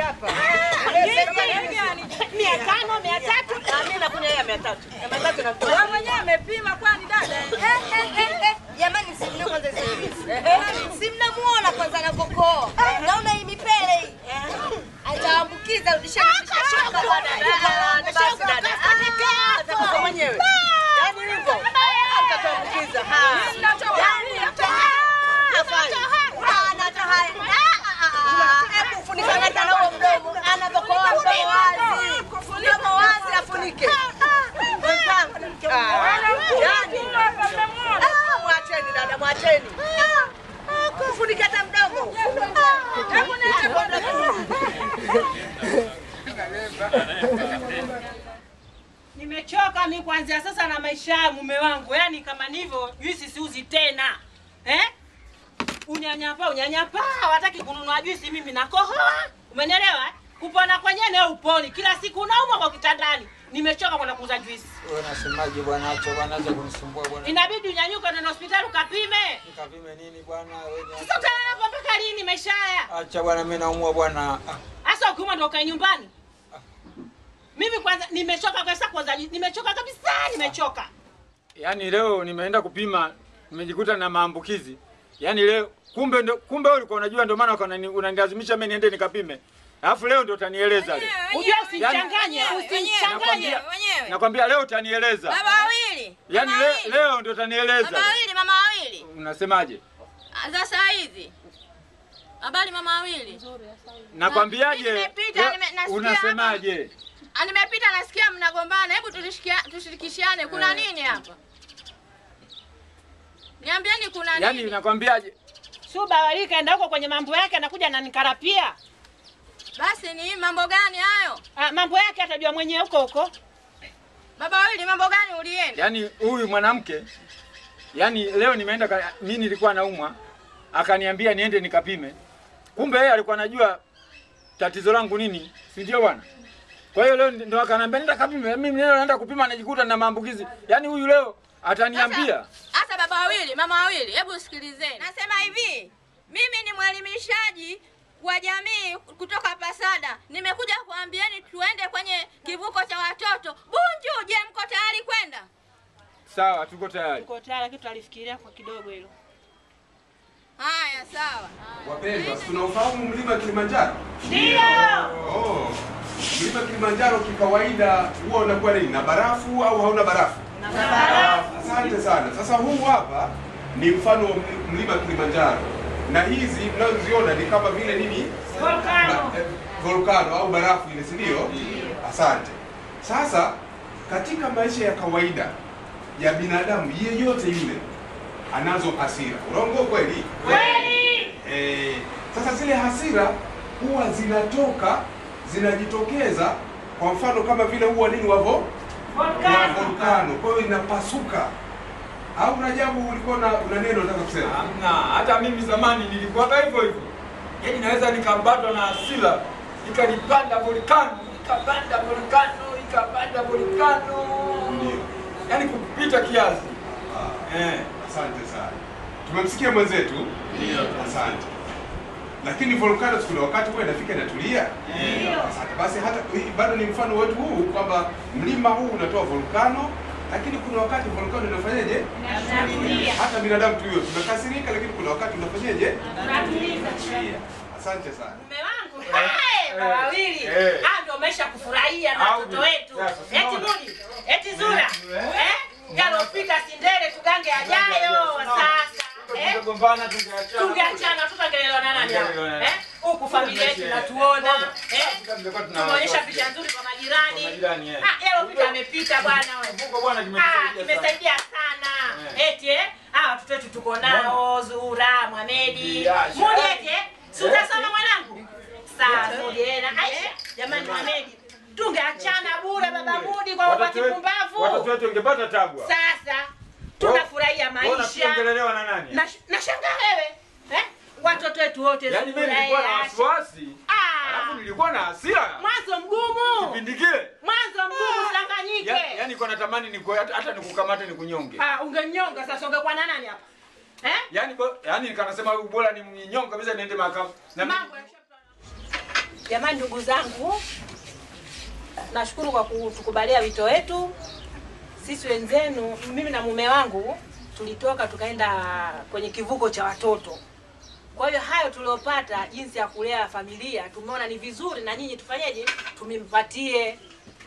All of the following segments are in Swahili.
hapa. mia tano mia tatu Mimi nakunywa ya 300. Ya 300 na wewe mwenyewe amepima kwani dada Jamani, si mna kwanza hizo juisi. Si mnamuona kwanza anavyokoa. Naona hii mipele hii. Ataambukiza udishanisha shoka bwana. Basi dada. Atakufa mwenyewe. Yaani hivyo. Utatuambukiza. Ha. Hebu funika hata na huo mdomo. Anavyokoa mdomo wazi. Mdomo wazi afunike. Mwenzangu. Ah, yaani. Ah, Mwacheni dada, mwacheni. Funika hata mdomo. Hebu niache kwanza. nimechoka mi kuanzia sasa na maisha ya mume wangu yaani kama nivyo juisi siuzi tena eh? unyanyapaa unyanyapaa wataki kununua juisi mimi nakohoa umenielewa eh? kupona kwenyewe nawe uponi kila siku unaumwa kwa kitandani nimechoka kwenda kuuza juisi Wewe unasemaje bwana? Acha bwana, acha kunisumbua bwana. inabidi unyanyuke nenda hospitali ukapime Nikapime nini bwana? Wewe ni- sasa utalala hapa mpaka lini maisha haya Acha bwana, mimi naumwa bwana. Ah, hasa ukiumwa ndo ukae nyumbani mimi kwanza nimechoka kabisa kwanza nimechoka kabisa nimechoka Yaani leo nimeenda kupima, nimejikuta na maambukizi. Yaani leo kumbe ndo, kumbe wewe ulikuwa unajua ndio maana ukana- unanilazimisha mimi niende nikapime. Alafu leo ndio utanieleza leo. ujua usichanganye usichanganye Nakwambia, nakwambia leo utanieleza. Baba wawili. Yaani Mama leo, wawili. leo ndio utanieleza. Mama wawili, mama wawili. Unasemaje? Za saa hizi. Habari mama wawili. Nakwambiaje? Nimepita, leo- nime- nasikia Unasemaje? Ah, Nimepita nasikia mnagombana. Hebu tulishikia- tushirikishane. Kuna Eh. nini hapa? Niambieni kuna Yaani nini? nakwambiaje? Suba wali kaenda huko kwenye mambo yake, anakuja ananikarapia. Basi ni mambo gani hayo? Ah, mambo yake atajua mwenyewe huko huko. Baba wawili, mambo gani ulienda? Yaani huyu mwanamke yaani leo nimeenda ka- mimi nilikuwa naumwa akaniambia niende nikapime. Kumbe yeye alikuwa anajua tatizo langu nini, si ndio bwana? Kwa hiyo leo ndo akaniambia nenda kapime. Mimi leo naenda kupima najikuta na maambukizi. Yaani huyu leo ataniambia. Hasa baba wawili, mama wawili, hebu sikilizeni. Nasema hivi, mimi ni mwelimishaji wa jamii kutoka Pasada. Nimekuja kuambieni tuende kwenye kivuko cha watoto Bunju. Je, mko tayari kwenda? Sawa, tuko tayari. Uko tayari, lakini tutalifikiria kwa kidogo hilo. Haya, sawa. Wapendwa, tunaufahamu mlima Kilimanjaro? Ndio. Oh. Mlima Kilimanjaro kikawaida huwa unakuwa nini? Na barafu au hauna barafu? Na barafu. Asante sana. Sasa huu hapa ni mfano wa mli- mlima Kilimanjaro. Na hizi mnazoziona ni kama vile nini? Volcano. Ba- eh, volcano au barafu ile, si ndio? Asante. Sasa katika maisha ya kawaida ya binadamu yeyote yule anazo hasira. Urongo kweli? Kweli. Eh, sasa zile hasira huwa zinatoka zinajitokeza, kwa mfano kama vile huwa nini wavo wa Volcano. volkano, kwa hiyo inapasuka. Au Rajabu, ulikuwa na una neno unataka kusema? Hamna, hata mimi zamani nilikuwa hivyo hivyo. Yaani naweza nikabatwa na hasira, ikanipanda volkano, ikapanda volkano, ikapanda volkano. Ndio. Yaani kupita kiasi. Ah, Eh. asante sana. Tumemsikia mwenzetu? Ndio. Asante. Lakini volcano kuna wakati huwa inafika inatulia. Asante. Basi hata hii bado ni mfano wetu huu kwamba mlima huu unatoa volkano, lakini kuna wakati volkano inafanyaje? Inatulia. Hata binadamu tu hiyo tunakasirika, lakini kuna wakati unafanyaje? Tunatuliza. Tulia. Asante sana. Mume wangu, hey, kwa wawili. eh. Ah, ndio maisha kufurahia na Au watoto ni- wetu. Sasa, Eti unaona? Mudi, eti Zura. Eh. Eh? Yalopita sindele tugange ajayo sasa. Eh? Tungegombana tungeachana. tungeachana tutaongelelewa na nani hapa? Tungeelewana. eh huku familia yetu Tungeche- inatuona eh Sasa tungekuwa tuna- tumeonyesha picha nzuri kwa majirani Kwa majirani, eh. ah yalopita amepita bwana wewe Kivuko bwana ah kimetusaidia sana. kimesaidia sana Eh. eti eh ah watoto wetu tuko nao Zura Mohamedi Biasha. Mudi eti eh si utasoma mwanangu sawa Mudi eh na Aisha jamani Mohamedi tungeachana bure baba Mudi kwa Watoto wakati wetu- pumbavu Watoto wetu wangepata tabu. hapa. sasa tunafurahia Wewe maisha unaongelelewa na nani? na nashangaa wewe eh? watoto wetu wote Yaani mimi Zura, nilikuwa na Aisha. wasiwasi. Ah, Alafu nilikuwa na hasira. mwanzo mgumu Kipindi kile. mwanzo mgumu sidanganyike Ya- Yaani nilikuwa natamani niku hata hata nikukamate nikunyonge. Ah, ungenyonga sasa ungekuwa na nani hapa eh? Yaani bo- yaani nikanasema huyu bora ni mnyonge kabisa niende mahakama. Na mambo ya Jamani, ndugu zangu, nashukuru kwa kutukubalia wito wetu. Sisi wenzenu, mimi na mume wangu tulitoka tukaenda kwenye kivuko cha watoto. Kwa hiyo hayo tuliopata, jinsi ya kulea familia, tumeona ni vizuri na nyinyi tufanyeje, tumimpatie.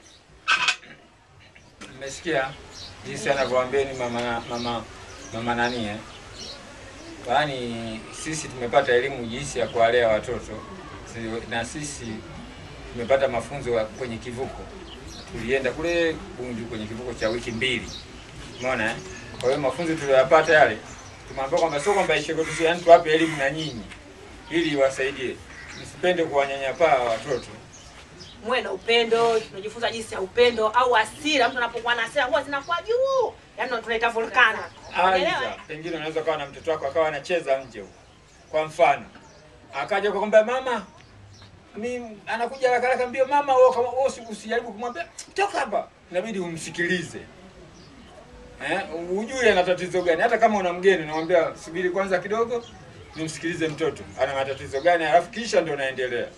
Mmesikia jinsi anavyoambieni mama mama mama nani eh? Yaani sisi tumepata elimu jinsi ya kuwalea watoto Si- na sisi tumepata mafunzo ya- kwenye kivuko. Tulienda kule Bunju kwenye kivuko cha wiki mbili, umeona eh? Kwa hiyo mafunzo tuliyopata yale, tumeambiwa kwamba sio kwamba ishe kwetu, yaani tuwape elimu na nyinyi ili iwasaidie, msipende kuwanyanyapaa watoto. muwe na upendo. Tunajifunza jinsi ya upendo au hasira. Mtu anapokuwa na hasira huwa zinakuwa juu, yaani tunaita volcano. Unaelewa? Aidha, pengine unaweza kawa na mtoto wako akawa anacheza nje huko, kwa mfano akaja kukwambia mama, mi anakuja haraka haraka mbio, mama wewe kama wewe usi- usijaribu kumwambia toka hapa, inabidi umsikilize eh, ujue ana tatizo gani. Hata kama una mgeni unamwambia subiri kwanza kidogo, nimsikilize mtoto ana matatizo gani, alafu kisha ndio naendelea.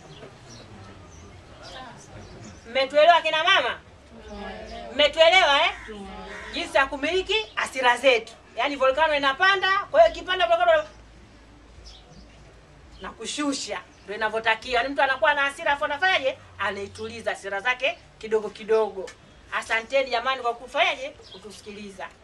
Mmetuelewa kina mama? Mmetuelewa eh? Jinsi ya kumiliki hasira zetu. Yaani volcano inapanda, kwa hiyo ikipanda volcano na kushusha ndio inavyotakiwa. Yaani mtu anakuwa na hasira afu anafanyaje? Anaituliza hasira zake kidogo kidogo. Asanteni jamani kwa kufanyaje? Kutusikiliza.